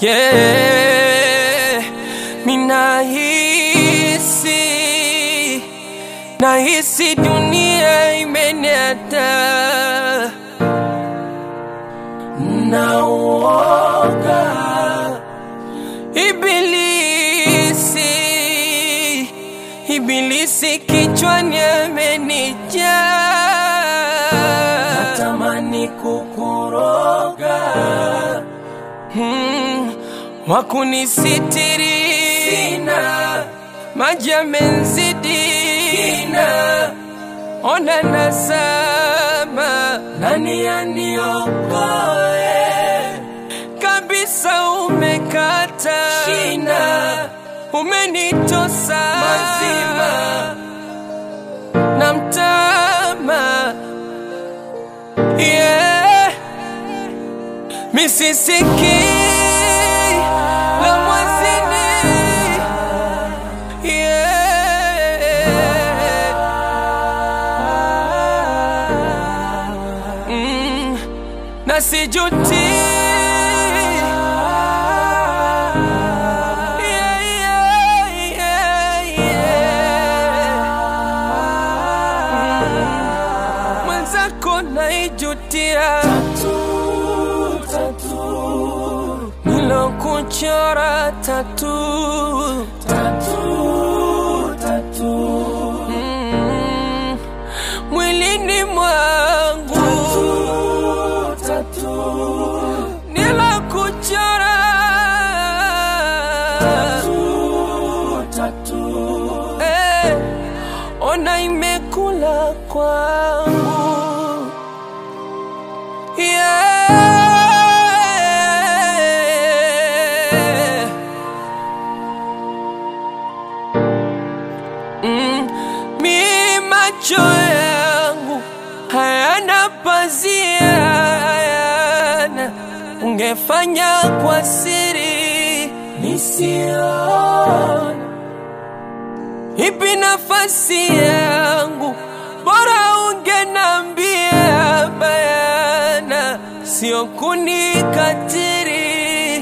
yeah. Minahisi, nahisi dunia imeniata na uoga Ibilisi, Ibilisi kichwani amenijaa, natamani kukuroga hmm, wakunisitiri sina, maji yamenzidi sina, ona nasama, nani aniokoe kabisa umekata shina, umenitosa mazima na mtama yeah. misisiki la mwazini yeah. mm. na sijuti Yeah, yeah, yeah, yeah. Mm. mwenzako naijutia nilokuchora tatu Mm. mwilini mwangu nilokuchora Eh, ona imekula kwangu yeah. mm, mi macho yangu hayana pazia hayana ungefanya kwa siri nisiona ipi nafasi yangu, bora ungenambia bayana, sio kunikatiri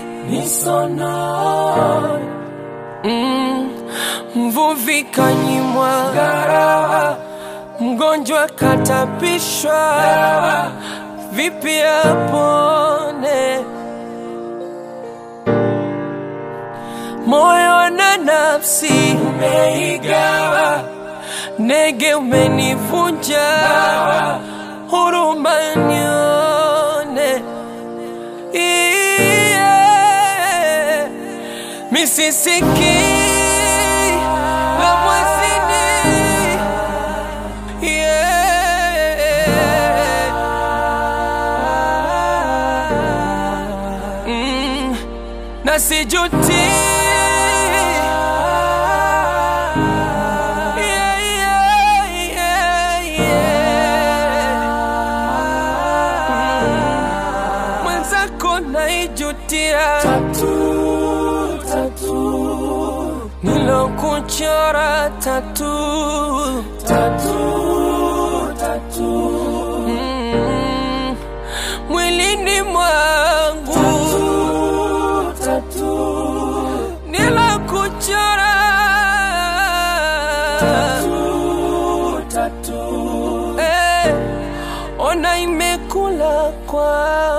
nisono mm, mvuvi kanyimwa garawa, mgonjwa katapishwa, vipi apone? moyo na nafsi umeigawa, nege umenivunja, huruma nione yeah. misisiki la mwezini yeah. mm. na sijuti Yeah, yeah, yeah, yeah. Mm. mwenzako naijutia nilokuchora tatu Mm. mwilini mwangu nilokuchora Eh, ona imekula kwa